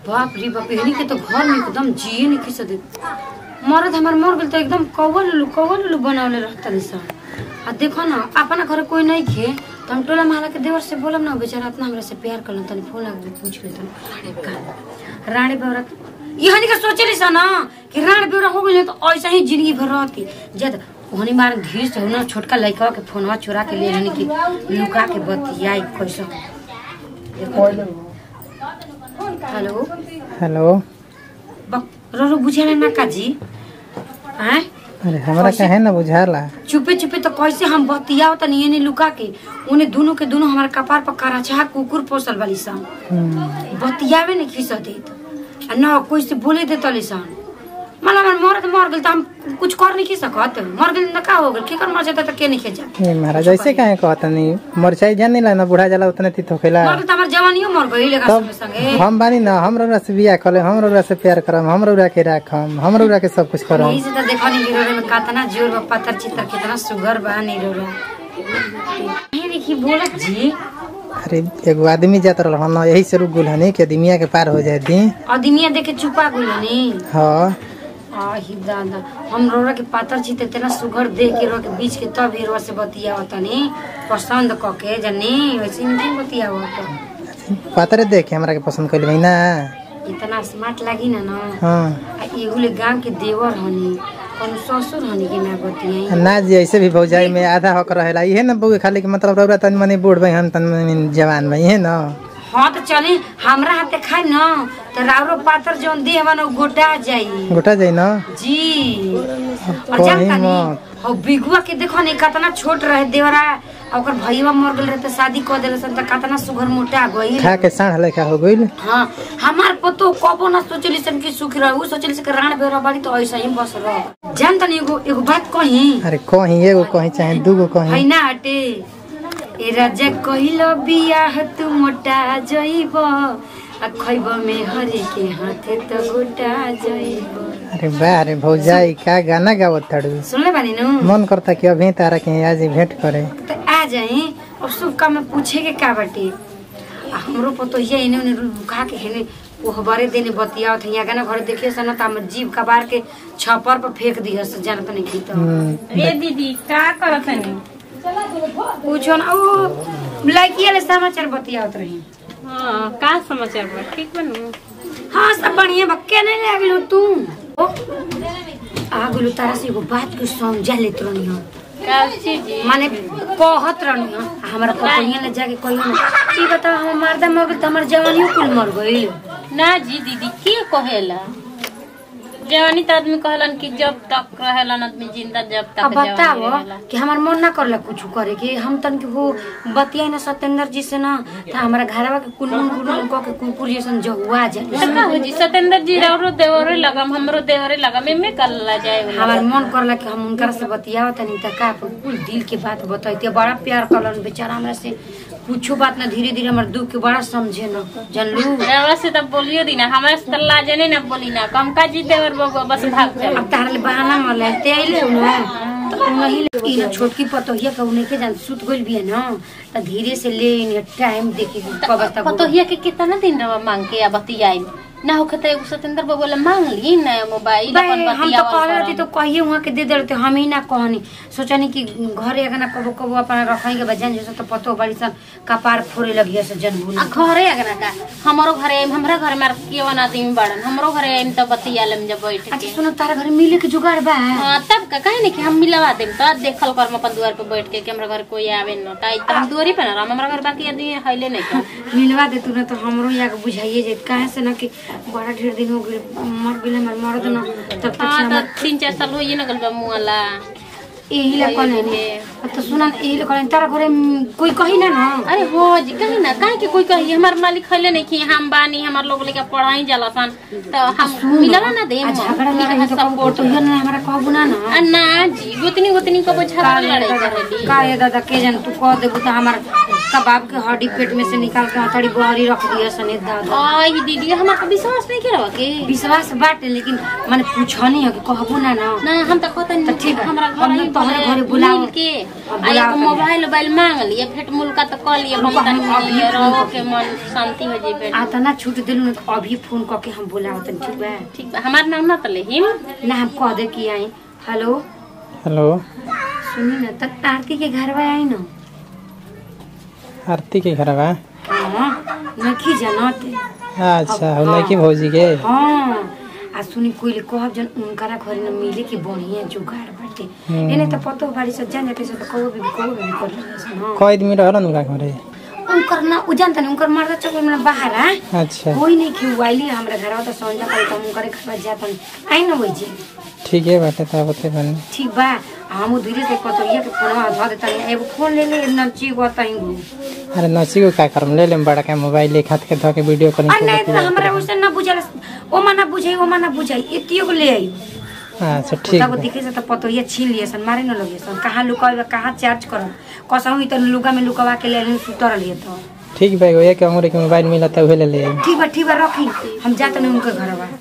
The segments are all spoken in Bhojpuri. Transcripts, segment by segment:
बाप रे बाप एहनी के तो घर में एकदम जिए नहीं किस दे मरद हमार मर गेल तो एकदम कौवा लुलू कौवा लुलू बनावले रहता सन आ देखो ना अपना घर कोई नहीं खे तो हम टोला महला के देवर से बोलम ना बेचारा इतना हमरा से प्यार करलन तनी फोन लगा पूछ ले तनी रानी बेवरा यहनी के सोचे रही ना कि रानी बेवरा हो गई तो ऐसा ही जिंदगी भर रहती जद ओहनी मार धीरे से ना छोटका लड़का के फोनवा चुरा के ले हनी की लुका के बतियाई कैसा हेलो हेलो बक रो बुझे ना काजी हैं अरे हमरा काहे ना बुझाला चुपे चुपे तो कैसे हम बतियाओ त नहीं नहीं लुका के उन्हें दोनों के दोनों हमारे कपार पर कराचा कुकुर पोसल वाली सन हम्म, बतियावे नहीं खिस देत आ न कोई से बोले दे तली सन मला मन मरद मर गेल त हम कुछ कर नहीं की सकत मर गेल त का हो गेल के कर मर जाता त के नहीं खेजा ए महाराज ऐसे काहे कहतनी मरचाई जानी ला ना बुढ़ा जाला उतने तीत होखेला मर गेल त हमर जवानियो मर गई लेगा तब संगे संगे हम बानी ना हम रउरा से बियाह कले हम रउरा से प्यार करम हम रउरा के राखम हम रउरा के सब कुछ करम यही से त देखो नहीं गिरोरे में कितना जोर बा पत्थर चित्तर कितना सुगर बा नहीं रोरा ये देखी बोलत जी अरे एगो आदमी जात रहल ना यही से रुक गुल हनी कि आदमिया के पार हो जाए दी अदमिया देखे चुपा गइल नी हाँ आही दादा हम रोरा के पातर छी तेना सुघर देख के रोरा के बीच के तब हीरो से बतिया तनी पसंद क के जनी वैसे नहीं बतिया पातरे देख के हमरा के पसंद कइल भाई ना इतना स्मार्ट लगी ना ना हाँ आ एगुले गांव के देवर हनी कौन ससुर हनी के ना बतिया ना जी ऐसे भी भौजाई में आधा हक रहेला इहे ना बउए खाली के मतलब रउरा तनी मनी बूढ़ भाई हम तनी मनी जवान भाई इहे ना हाँ तो चली हमरा हाथे खाई न तो राउरो पातर जौन देह बा ना उ गोटा जाई गोटा जाई ना जी और कहीं जानता नहीं मत। हो बिगुआ के देखो नहीं कितना छोट रहे देवरा आ ओकर भईवा मर गेल रहे तो शादी कर देले सन त कितना सुघर मोटा गई खा के साढ़ लेखा हो गइल हाँ हमार पतो कबो ना सोचली सन कि सुख रह उ सोचली सन कि राण बेरा बाड़ी तो ऐसा ही बस रह जान तनी एगो एगो बात कही अरे कहीं एगो कहीं चाहे दूगो कहीं है ना हटे ए राजा कहिलो बियाह तू मोटा जइब आ खइब में हरे के हाथे तो गोटा जइब अरे वाह रे भौजाई का गाना गावत थाड़ू सुनले बानी नु मन करता कि अभी तारा के आज ही भेंट करे तो आ जाए और शुभ काम में पूछे के का बाटे आ हमरो पतो ये इने उन्हें रुखा के हेने वो हमारे देने बतिया थे यहाँ गाना घर देखिए सन त हमर जीव कबार के छपर पर फेंक दिया से जानत नहीं की तो हम्म, ए दीदी का करत हनी पूछो ना ओ लड़की वाले समाचार बतियावत रही हाँ का समाचार बा ठीक बनू हाँ सब बढ़िया बक्के नहीं लागलो तू ओ, आ गेलो तारा से एगो बात के समझा लेत रहनी हम का चीज माने कहत रहनी हम आ हमरा पतोहिया ले जाके कहियो ना ई बता हम मर्दा मर गेल त हमर जवानियो कुल मर गइल ना जी दीदी के कहेला जवानी त आदमी कहलन कि जब तक रहेलन आदमी जिंदा जब तक अब जवानी बताओ रहेला कि हमार मन ना करला कुछ करे के हम तन के वो बतिया ना सत्येंद्र जी से ना त हमारा घरवा के कुनमुन कुनमुन क के कुकुर जैसन जहुआ जाए त का हो जी सतेंद्र जी राउरो देवरे लगम हमरो देवरे लगम एमे कल्ला जाए वाला हमार मन करला कि हम उनकर से बतियाव तनी त का अपन कुल दिल के बात बताइते बड़ा प्यार करलन बेचारा हमरा से कुछो बात ना धीरे धीरे हमर दुख के बड़ा समझे न जानलू रवा से त बोलियो दी ना हमरा से त लाजे नहीं ना बोली ना कम का जी देवर बबुआ बस भाग चल अब तार ले बहाना मले ते आइले हो ना तो नहीं ले ई ना छोटकी पतोहिया के उन्हें के जान सुत गइल बिया ना त धीरे से ले इन टाइम देखी कब तक पतोहिया के कितना दिन रवा मांग के या बतियाई ना होखे त एगो सतेंद्र बबुआ ला मांग ली ना मोबाइल बे, अपन हम तो बतियावल कहले रहती करम। तो कहिए वहाँ के दे दे रहते हम ही ना कहनी सोचनी कि घरे अगर ना कबो कबो अपना रखाई के बजान जैसे तो पतो बड़ी सन कपार फोड़े लगी से जनबुल आ घरे अगना का हमरो घरे आइम हमरा घर में केवन आदमी बड़न हमरो घरे आइम त बतिया लेम जब बैठ अच्छा के सुनो तारा घर मिले के जुगाड़ बा हाँ तब का कहे नहीं कि हम मिलवा देम त देखल कर अपन दुआर पे बैठ के कि हमरा घर कोई आवे न त आई त हम दुआरी पे ना रहम हमरा घर बाकी आदमी हइले नहीं का मिलवा दे तू ना तो हमरो यहाँ के बुझाइए जाए काहे से ना कि बड़ा ढेर दिन हो गए मर गेल हमार मर्द ना तब तक से हाँ हमर त तीन चार साल होइए न गल बा मुआला यही ला कहले ने तो सुना यही ला कहले तारा घरे म, कोई कही ना ना अरे हो जी कहीं ना काहे कि कोई कही हमार मालिक खैले नहीं कि हम बानी हमार लोग लेके पढ़ाई जाला सन तो हम मिलला ना दे आ झगड़ा लड़ाई तो कबो तो हियर ना हमरा कहबू ना ना ना जी गोतनी गोतनी को झगड़ा लड़ाई करेली का ये दादा के जान तू कह देबू तो हमार कबाब के हड्डी पेट में से निकाल के हथौड़ी बहरी रख दिया सने दादा आई दीदी हमार का विश्वास नहीं करवा के विश्वास बाटे लेकिन माने पूछनी है कि कहबो ना ना ना हम तो कहते तो ठीक है। हमरा घर हम ही तोहरे बोले घरे बुलाओ। मिल के अब आ बुलाओ एक तनी। मोबाइल मोबाइल मांग लिया फेट मुल्का तो कह लिया रुको, हम हम अभी तनी फोन रहो करके। के मन शांति हो जाए आ तना छूट दिलु न अभी फोन करके हम बुलाओ तनी ठीक बा ठीक बा हमार नाम ना तले हिम ना हम कह दे कि आई हेलो हेलो सुनी ना तक आरती के घर में आई ना आरती के घर बा हाँ नखी जानत अच्छा हो लड़की भौजी के हाँ आ सुनी कोई कहब जन उनकरा घर न मिले के बढ़िया जुगाड़ बाटे हम्म। एने त पतो बाड़ी सब जान जाते सब कहो भी कहो भी कर लेसन हां कई दिन रहलन उनका घरे उनकर ना उ जानता नहीं उनकर मर्द चौक में बाहर आ अच्छा कोई नहीं कि वाइली हमरा घर त संजा करे त उनकर घर जाता आई न होई जे ठीक है बाटे तब होते बनी ठीक बा हम धीरे से कतरिया के फोनवा धर देता एगो फोन ले ले न ची गोताई गो अरे नची को का करम ले लेम बड़ा का मोबाइल एक हाथ के धो के वीडियो आ कॉलिंग नहीं त हमरा उसे ना बुझल ओ माना बुझाई ओ माना बुझाई एतियो को ले आई अच्छा ठीक तब बा दिखे से त पतोहिया छीन लिए सन मारे न लगे सन कहाँ लुकावे कहाँ चार्ज करब कसहु त लुगा में लुकवा के ले लेन सुतर लिए तो ठीक बा एगो एक अंगूरी के मोबाइल मिला त उहे ले ले आई ठीक बा ठीक बा रखी हम जात नहीं उनके घर बा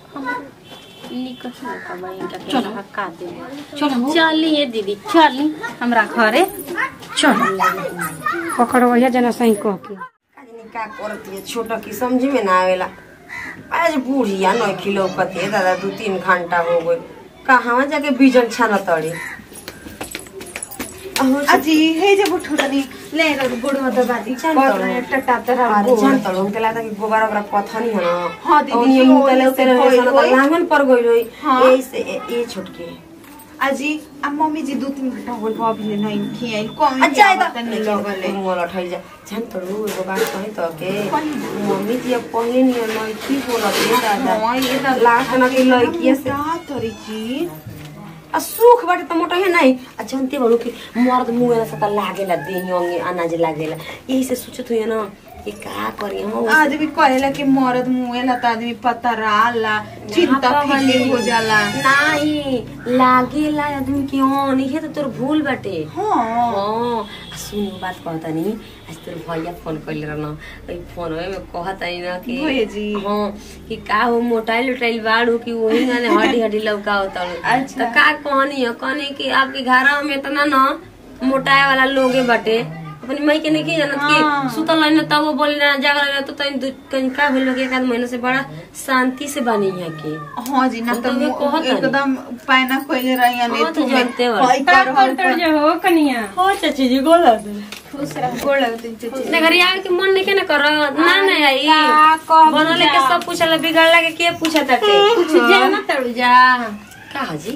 निकल का इनका के चलो। हक्का दे चलो चलिए दीदी चली हमरा घरे चल पकड़ वही जना सही कह के आदमी का करती है छोटा की समझ में ना आवेला आज बूढ़िया नौ किलो कते दादा दू तीन घंटा हो गए कहाँ जाके बीजन छाना तड़ी अजी हे जे बुठो तनी ले रो गोड़ में दबा दी जान कर तड़ो। रे टटा तरा अरे जान तड़ो हमके लागता कि गोबर ओकरा पथनी है ना हाँ दीदी, और ये हो, मुतले लोग तेरे होई, सन होई। लांगन पर गई रही हाँ। यही से ए- ये छोटके अजी आ मम्मी जी दो तीन घंटा होल भाभी ले नहीं खियाई कौन अच्छा है तनी लगले मुंह लठाई जा जान तड़ो एगो बात कही तो के मम्मी जी अब पहले नहीं नहीं ठीक हो रही दादा हां ये तो लाख ना की लड़किया से का तरी जी आ सुख बाटे त मोटो है नहीं आ जनते बड़ू कि मर्द मुंह से त लागेला देही अंगे अनाज लागेला यही से सोचत हुई ना कि का करी हम आज भी कहेला कि मर्द मुएला त आदमी पता रहला चिंता फिक्र हो जाला नहीं लागेला आदमी के हन इहे त तोर भूल बाटे हां हाँ सुन बात कहता नहीं आज तोर भैया फोन कैले रहन ओइ फोन में कहता ना कि भैया जी। हाँ कि का हो मोटाइल उटाइल बाड़ू कि वही गाने हड्डी हड्डी लौका होता अच्छा। तो का कहनी है कहनी कि आपके घर में इतना ना मोटाए वाला लोगे बाटे अपनी मई के नहीं की जानत हाँ। कि सुतल रही तब वो बोली ना जागल रही तो तनी दू- कहीं का भेल बा कि एक आध महीना से बड़ा शांति से बनी है के हां जी ना हम तो तो ये कहत हनी। एकदम पैना कोइले रही हाँ, ने तो तू जानते हो। होई कर हो हो कनिया हो चाची जी गोला खुश रह गोड़ लगती चची अपने घर आवे के मन नहीं के ना कर ना ना आई का कब बनले के सब पूछला बिगड़ला के के पूछा ताटे कुछ जाना तड़ू जा का हाजी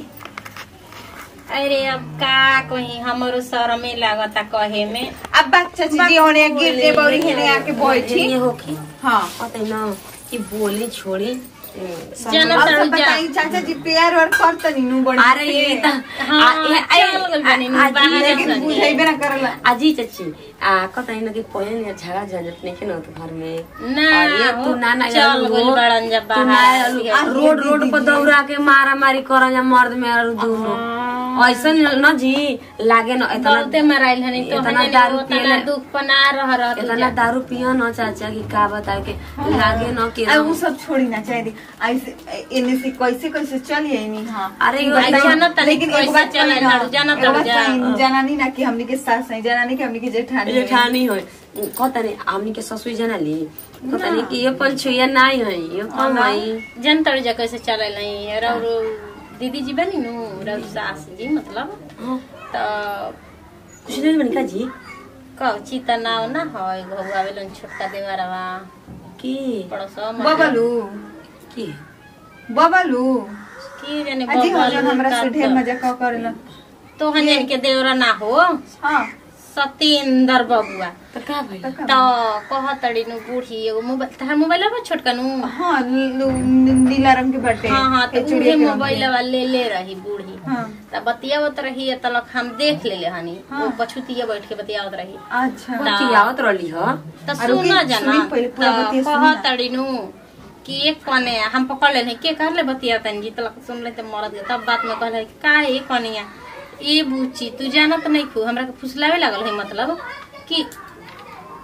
अरे अब का कहीं हमरो शरमे लागता कहे में अब बात चाची जी होने गिर जे बौरी हेने आके बैठी ये होके हां पता ना कि बोली छोड़ी जाना अब तड़ू सब जा बताई चाचा जी प्यार और करतनी नु बड़ी अरे ये त हाँ, आ- ये- आ- चल गइल बानी नु, आ- बाहर आ- लेकिन जानी। बुझाइबे ना करला अजी चाची आ कतई न कि पहले ने झगड़ा झंझट नहीं के ना तो घर में ना अरे तू ना ना चल जानू गइल हो। बड़न जब तू ना बाहर जानू। आ, रोड रोड पर दौड़ा के मारा मारी कर जा मर्द में और दोनों ऐसा न जी लागे न इतना बहुते मराइल हनी तो इतना हनी दारू उतना पियले- दुख पना रह रह तू इतना जा। दारू पियो न चाचा की का बताए के लागे न कि आ वो सब छोड़ी ना चाहिए ऐसे इन्ने से कैसे कैसे चलिए नहीं हां अरे ई वो बताई- जाना तनी लेकिन कैसे एक बात चले कही ना, लाडू, जाना एक तड़ू बात जा। कही, जनानी ना कि हमनी के सास है जनानी के हमनी के जेठानी है। जेठानी हो कहता नहीं हमनी के ससुर जना ली कहता नहीं कि ये पंचुया नहीं है ये कम है जन तड़ जा कैसे चले नहीं और दीदी जी बनी नु रउ सास जी मतलब हाँ, तो कुछ नहीं बनी का जी कौची त नाव ना है घुआ बेलन छोटका देवरवा की पड़ोसवा में बबलू की बबलू की जाने अजी हो बबल जन हमरा से का ढेर तो- मजाक करेला तो हन के देवरा ना हो हां सतेंद्र बबुआ तो का भाई तो तो कहतड़ी नु बूढ़ी एगो मोबाइल तार मोबाइल बा छोटका नु हां नी- नी- नीला रंग के बटे हाँ हाँ तो ए, चूड़िया उहे के रंग मोबाइल के। ले ले रही बूढ़ी हाँ त बतियावत रही तलक हम देख लेले हनी वो बछुतिया बैठ के बतियावत रही अच्छा की आवत रहली ह त आरो सुन की जना सुनी पहिले पूरा बतिया सुनी ना। कहतड़ी नु कि एक कने हम पकड़ लेने के कर ले बतिया तन जी तलक सुन ले त मरद गए तब बात में कहले का ए कनिया ए बुची तू जानत नहीं खू हमरा के फुसलावे लागल है मतलब कि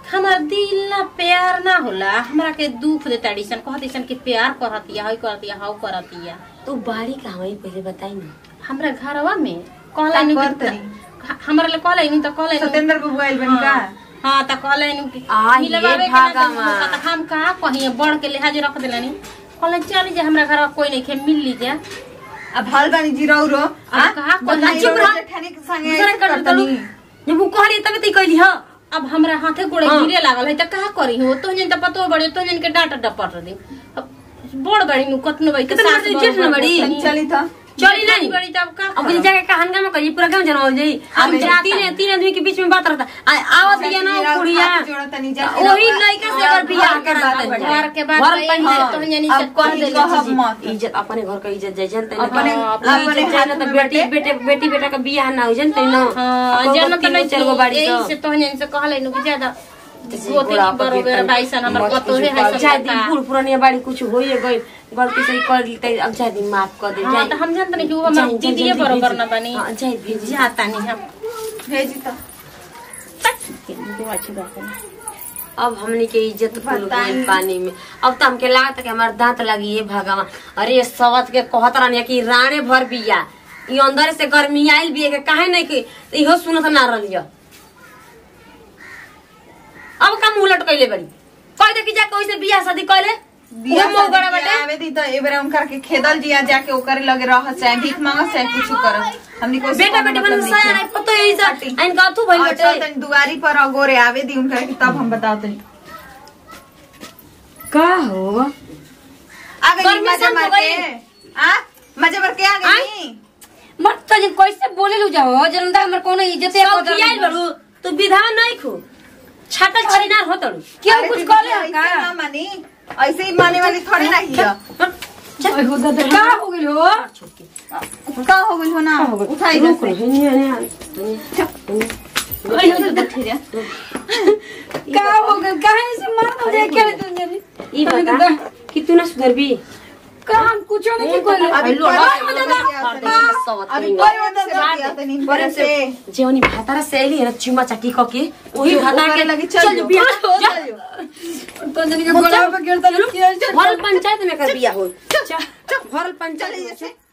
हमार दिल ना प्यार ना होला हमरा के दुख दे ताड़ीसन कहतीसन कि प्यार करतिया हई करतिया हाउ करतिया तो बाड़ी कहाँ है पहले बताई ना हमरा घरवा में कहला नु का कि करतनी? हमरा ले कहला नु त कहला नु सत्येंद्र बाबू आइल बन का हाँ त कहला नु कि आ, ये मिलवावे के ना भगवान। देबू, त हम कहा कहिए बढ़ के लिहाज रख देलानी कहला चल जे हमरा घरवा कोई नहीं खे मिल ली जा अब हल बानी जी रौरो आ कहाँ करतनी? बताई चुप रह। जेठानी के संगे दूसरा ऐसे कर करतनी। जब वो कहली तब ती कहली हाँ अब हमरा हाथे गोड़े हाँ। गिरे लागल है त कहा करी हो तो जन त पतो बड़े तो जन के डांट डपट दी अब बड़ बड़ी नु कतनो बड़ी कितना बड़ी जेठ न बड़ी? चली तो चली नहीं बड़ी तब का अब कहीं जाके का हंगामा करी पूरा गांव जनाओ जाई अब अबे जा तीन तीन आदमी के बीच में बात रहता आ, आवत बिया ना कुड़िया जोड़तनी जा वही लड़का से अगर बियाह करा घर के बाद घर वही पंचायत तो जनी अब से कह कहीं देली कहब मत इज्जत अपने घर का इज्जत जाय जानते अपने- अपने अपने हाथ तो में बेटी बाटे। बेटे बेटी बेटा का बियाह ना हो जानते ना हां जन तो नहीं चार गो बाड़ी यही तो से तो जन से कहले नु कि ज्यादा गोते बुढ़ा की बरोबर बाईसन हमर पतो है है चाहे सब दिन बूढ़ पुरानिया बाड़ी कुछ होइए गई गलती से कर दी त अब चाहे दिन माफ कर दे हां तो हम जानते नहीं कि वो हमर जाए- जाए दीदी जल्दी बरोबर भेजी। ना बनी हाँ, जाए भेजी। जाता नहीं हम भेजी तो दो अच्छी बात है अब हमने के इज्जत कुल बताई। गइल पानी में अब तो हमके लागत कि हमार दांत लगी है भगवान अरे सवत के कहत रहनी कि राणे भर बिया ई अंदर से गर्मी आइल बिया के काहे नहीं कि तो इहो सुनत ना रहलियो अब का मुंह लटकैले बड़ी कह दे कि जा कोई से बियाह शादी कइले बियाह उहे मौगड़ा शादी के बाटे आवे दी तो एबरे उनकर के खेदल जिया जाके ओकर लगे रह चाहे भीख मांगस चाहे कुछ कर हमनी को बेटा बेटी बन साया नहीं पतो यही सा इन का तू भइल चल बटे तनी दुआरी पर अगोरे आवे दी उनकर के तब हम बताओ तनी का हो आ गई गर्मी मजा शांत मार हो के गई। आ मजा मार के आ गई मत तो जी कैसे बोले लू जाओ जनता हमर कोनो इज्जत है सब कियाल बड़ू तू विधान नहीं खो छाटल छरीनार हो तड़ू क्यों अरे कुछ दीदी, कहले ऐसे का ना मानी ऐसे ही माने वाली थोड़ी ना ही है। ओए हो दादा का हो गेल हो का हो गई हो ना उठाई रुक जैसे ओए हो दादा का हो गेल काहे से मार दो दे के तुम जानी ई बता कि तू ना सुधरबी काम कुछ नहीं कोई अभी लोड़ा कोई दादा अभी कोई और दिया तनी बड़े से जेवनी भातारा से आइली है ना चुमा चाटी क के वही जो भातारा ओकरे के लगी चल जो। बियाह हो चल जा तो जनी के गोला पे गिरता भरल पंचायत में कर बियाह हो भरल पंचायत में से